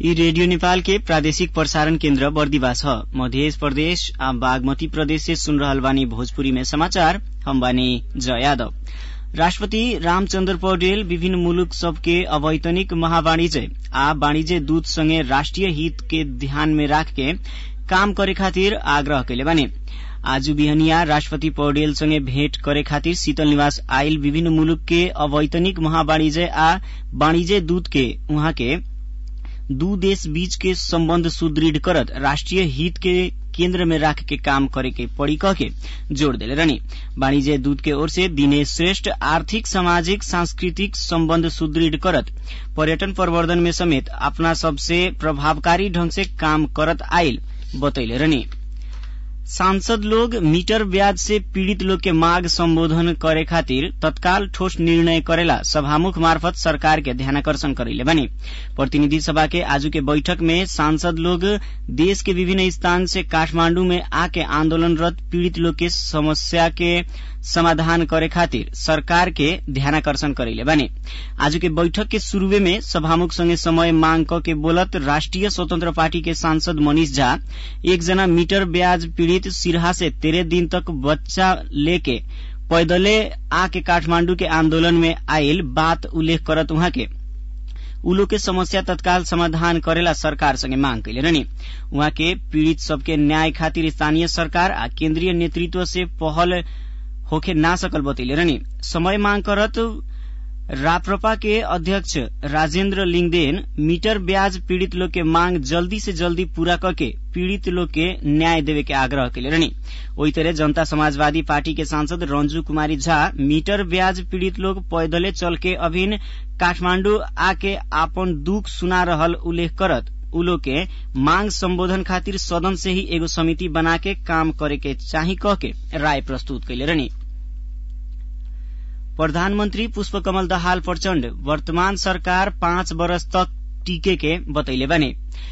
यी रेडियो नेपाल के प्रादेशिक प्रसारण केन्द्र बर्दिवा छ मध्य प्रदेश आ बागमती प्रदेश से सुन रहल बानी भोजपुरी में समाचार हम बानी जय यादव राष्ट्रपति रामचन्द्र पौडेल विभिन्न मुलुक सबके अवैतनिक महावाणिज्य आ वाणिज्य दूत संगे राष्ट्रिय हित के ध्यान में राख के काम करे खातिर आग्रह कैले बानी आज बिहनिया राष्ट्रपति पौडेल संगे भेंट करे खातिर शीतल निवास आयल विभिन्न मुलुक के अवैतनिक महावाणिज्य आ वाणिज्य दूत के उहाँ के दू देश बीच के सम्बन्ध सुदृढ़ करत राष्ट्रिय हित के केन्द्र में राख के काम करे के पड़ी कह के जोड़ देले रहनी वाणिज्य दूत के ओर से दिनेश श्रेष्ठ आर्थिक सामाजिक सांस्कृतिक सम्बन्ध सुदृढ़ करत पर्यटन प्रवर्धन में समेत अपना सबसे प्रभावकारी ढंग से काम करत आयल बतैले रहनी सांसद लोग मीटर ब्याज से पीड़ित लोग के मांग संबोधन करे खातिर तत्काल ठोस निर्णय करेला सभामुख मार्फत सरकार के ध्यानाकर्षण करैले बनी प्रतिनिधि सभा के आजू के बैठक में सांसद लोग देश के विभिन्न स्थान से काठमांडू में आके आंदोलनरत पीड़ित लोग के समस्या के समाधान करे खातिर सरकार के ध्यानाकर्षण करैले बानी आज के बैठक के शुरूवे में सभामुख संगे समय मांग क के बोलत राष्ट्रिय स्वतंत्र पार्टी के सांसद मनीष झा एक जना मीटर ब्याज पीड़ित सिरहा से तेरह दिन तक बच्चा लेके पैदले आके काठमांडू के आंदोलन में आयल बात उल्लेख करत उहाँ के उलो के समस्या तत्काल समाधान करेला सरकार संगे मांग कैले रहनी उहाँ के पीड़ित सबके न्याय खातिर स्थानीय सरकार आ केन्द्रीय नेतृत्व से पहल होखे ना सकल बतैले रहनी समय मांग करत राप्रपा के अध्यक्ष राजेन्द्र लिंगदेन मीटर ब्याज पीड़ित लोग के मांग जल्दी से जल्दी पूरा करके पीड़ित लोग के न्याय देवे के आग्रह कैले रहनी ओही तरह जनता समाजवादी पार्टी के सांसद रंजू कुमारी झा मीटर ब्याज पीड़ित लोग पैदले चल के अभिन काठमांडू आके आपन दुख सुना रहल उल्लेख करत उलो के मांग संबोधन खातिर सदन से ही एगो समिति बना के काम करे के चाही कह के राय प्रस्तुत कैले रहनी प्रधानमन्त्री पुष्पकमल दाहाल प्रचण्ड वर्तमान सरकार पाँच वर्ष तक टिके के बतैले बने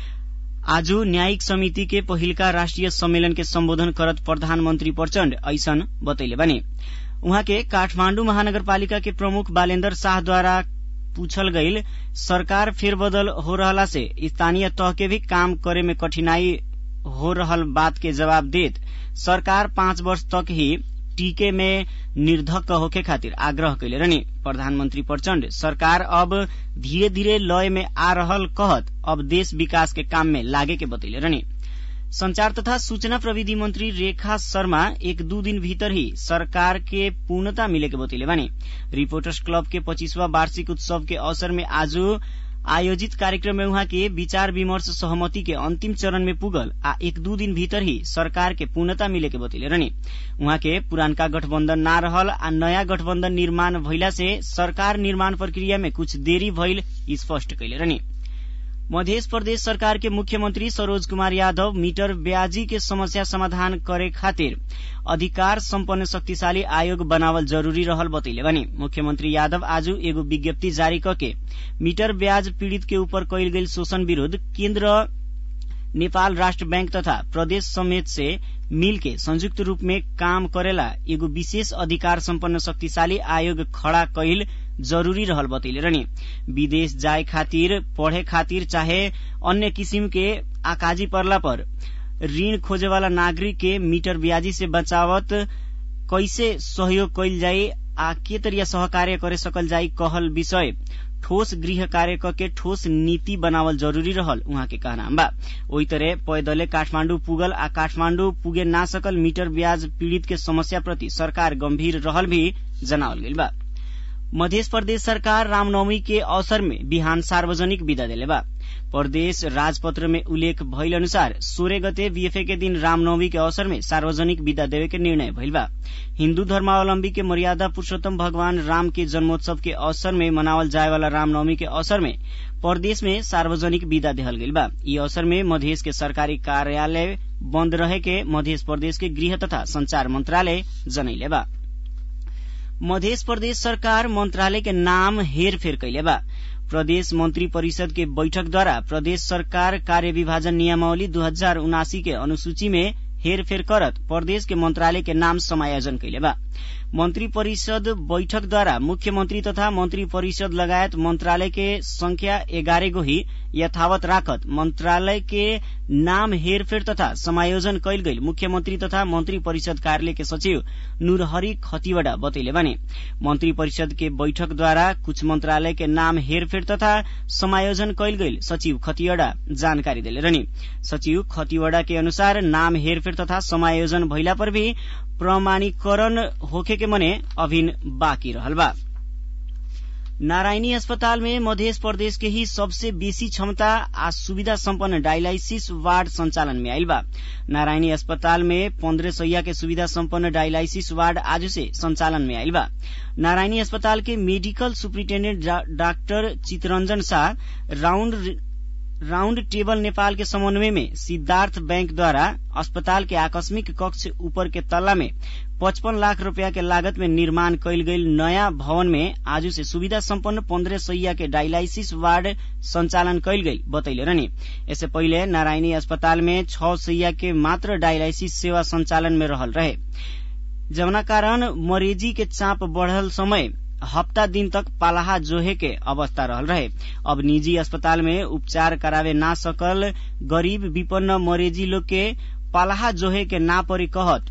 आज न्यायिक समिति के पहिलका राष्ट्रिय सम्मेलन के सम्बोधन करत प्रधानमन्त्री प्रचण्ड ऐसन बतैले बने उहाँ के काठमाण्डु महानगरपालिका के प्रमुख बालेन्द्र शाहद्वारा पूछल गईल सरकार फेरबदल हो रहला से स्थानीय तह के भी काम करे में कठिनाई हो रहल बात के जवाब देत सरकार पाँच वर्ष तक ही टीके में निर्धक्क होके खातिर आग्रह कैले रहनी प्रधानमन्त्री प्रचण्ड सरकार अब धीरे धीरे लय में आ रहल कहत अब देश विकास के काम में लागे के बतैले रहनी संचार तथा सूचना प्रविधि मंत्री रेखा शर्मा एक दू दिन भीतर ही सरकार के पूर्णता मिले के बतैले बानी रिपोर्टर्स क्लब के पच्चीसवा वार्षिक उत्सव के अवसर में आज आयोजित कार्यक्रम में उहाँ के विचार विमर्श सहमति के अंतिम चरण में पुगल आ एक दू दिन भीतर ही सरकार के पूर्णता मिले के बतैले रहनी उहाँ के पुरानका गठबन्धन ना रहल आ नयाँ गठबन्धन निर्माण भइला से सरकार निर्माण प्रक्रिया में कुछ देरी भइल स्पष्ट कैले रहनी मध्य प्रदेश सरकार के मुख्यमंत्री सरोज कुमार यादव मीटर ब्याजी के समस्या समाधान करे खातिर अधिकार सम्पन्न शक्तिशाली आयोग बनावल जरूरी रहल बतैले बानी मुख्यमंत्री यादव आज एगो विज्ञप्ति जारी करके मीटर ब्याज पीड़ित के ऊपर कैल गेल शोषण विरूद्ध केन्द्र नेपाल राष्ट्र बैंक तथा प्रदेश समेत से मिल के संयुक्त रूप में काम करेला एगो विशेष अधिकार सम्पन्न शक्तिशाली आयोग खड़ा कैल जरूरी रहल बतैले रहनी विदेश जाए खातिर पढ़े खातिर चाहे अन्य किसिम के आकाजी परला पर ऋण खोजे वाला नागरिक के मीटर ब्याजी से बचावत कैसे सहयोग कैल जाई आ के तरिया सहकार्य करे सकल जाई कहल विषय ठोस गृह कार्य के ठोस नीति बनावल जरूरी रहल उहाँ के कहना बा ओही तरह पैदले काठमांडू पुगल आ काठमांडू पुगे ना सकल मीटर ब्याज पीड़ित के समस्या प्रति सरकार गंभीर रहल भी जनावल गईल बा मध्य प्रदेश सरकार रामनवमी के अवसर में बिहान सार्वजनिक विदा देले बा प्रदेश राजपत्र में उल्लेख भइल अनुसार सोह्र गते बीएफए के दिन रामनवमी के अवसर में सार्वजनिक विदा देवे के निर्णय भइल बा हिन्दू धर्मावलम्बी के मर्यादा पुरूषोत्तम भगवान राम के जन्मोत्सव के अवसर में मनावल जाए वाला रामनवमी के अवसर में प्रदेश में सार्वजनिक विदा देहल गईल बा ई अवसर में मधेश के सरकारी कार्यालय बन्द रहे के मध्य प्रदेश के गृह तथा संचार मंत्रालय जनैले बा मध्य प्रदेश सरकार मंत्रालय के नाम हेरफेर कैले बा प्रदेश मंत्री परिषद के बैठक द्वारा प्रदेश सरकार कार्य विभाजन नियमावली दू हजार उनासी के अनुसूची में हेरफेर करत प्रदेश के मंत्रालय के नाम समायोजन कैले बा मन्त्री परिषद बैठकद्वारा मुख्यमन्त्री तथा मन्त्री परिषद लगायत मन्त्रालय के संख्या एघार गो ही यथावत राखत मन्त्रालय के नाम हेरफेर तथा समायोजन कैल गई मुख्यमन्त्री तथा मन्त्री परिषद कार्यालय के सचिव नूरहरी खतिवड़ा बतैले बने मन्त्री परिषद के बैठकद्वारा कुछ मन्त्रालय के नाम हेरफेर तथा समायोजन कैल गई सचिव खतिवड़ा जानकारी दिले रहनी सचिव खतिवड़ा के अनुसार नाम हेरफेर तथा समायोजन भइला पर भी प्रमाणीकरण होखे के मने अभिन बाँकी रहल बा नारायणी अस्पताल में मध्य प्रदेश के ही सबसे बेसी क्षमता आ सुविधा सम्पन्न डायलाइसिस वार्ड संचालन में आयल बा नारायणी अस्पताल में पन्द्रह सैया के सुविधा सम्पन्न डायलाइसिस वार्ड आज से संचालन में आयल बा नारायणी अस्पताल के medical superintendent doctor Chittaranjan Shah round round table Nepal के समन्वय में सिद्धार्थ बैंक द्वारा अस्पताल के आकस्मिक कक्ष ऊपर के तल्ला में पचपन लाख रूपया के लागत में निर्माण कैल गई नयाँ भवन में आज से सुविधा सम्पन्न पन्द्रह सैया के डायलाइसिस वार्ड संचालन कैल गई बतैले रहने इससे पहिले नारायणी अस्पताल में छ सैया के मात्र डायलाइसिस सेवा संचालन में रहल रहे जवना कारण मरीजी के चाप बढ़ल समय हप्ता दिन तक पालाहा जोहे के अवस्था रहल रहे अब निजी अस्पताल में उपचार करावे ना सकल गरीब विपन्न मरीजी लोग के पालाहा जोहे के ना परी कहत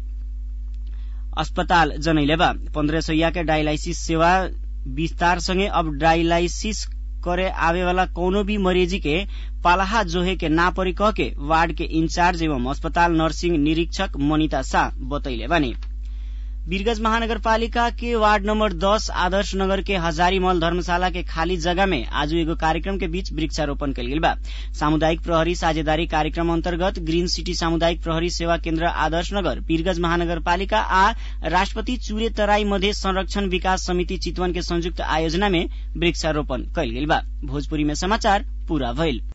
अस्पताल जनैले बा पन्द्रह सैया के डायलाइसिस सेवा विस्तार संगे अब डायलाइसिस करे आवे वाला कोनो भी मरीजी के पालाहा जोहे के ना परी कह के वार्ड के इंचार्ज एवं अस्पताल नर्सिंग निरीक्षक मनिता शाह बतैले बानी वीरगंज महानगरपालिका के वार्ड नंबर दस आदर्श नगर के हजारीमल धर्मशाला के खाली जगह में आज एगो कार्यक्रम के बीच वृक्षारोपण कल गेल बा सामुदायिक प्रहरी साझेदारी कार्यक्रम अंतर्गत ग्रीन सिटी सामुदायिक प्रहरी सेवा केन्द्र आदर्श नगर वीरगंज महानगरपालिका आ राष्ट्रपति चूरे तराई मध्य संरक्षण विकास समिति चितवन के संयुक्त आयोजना में वृक्षारोपण कल गेल बा भोजपुरी में समाचार पूरा भइल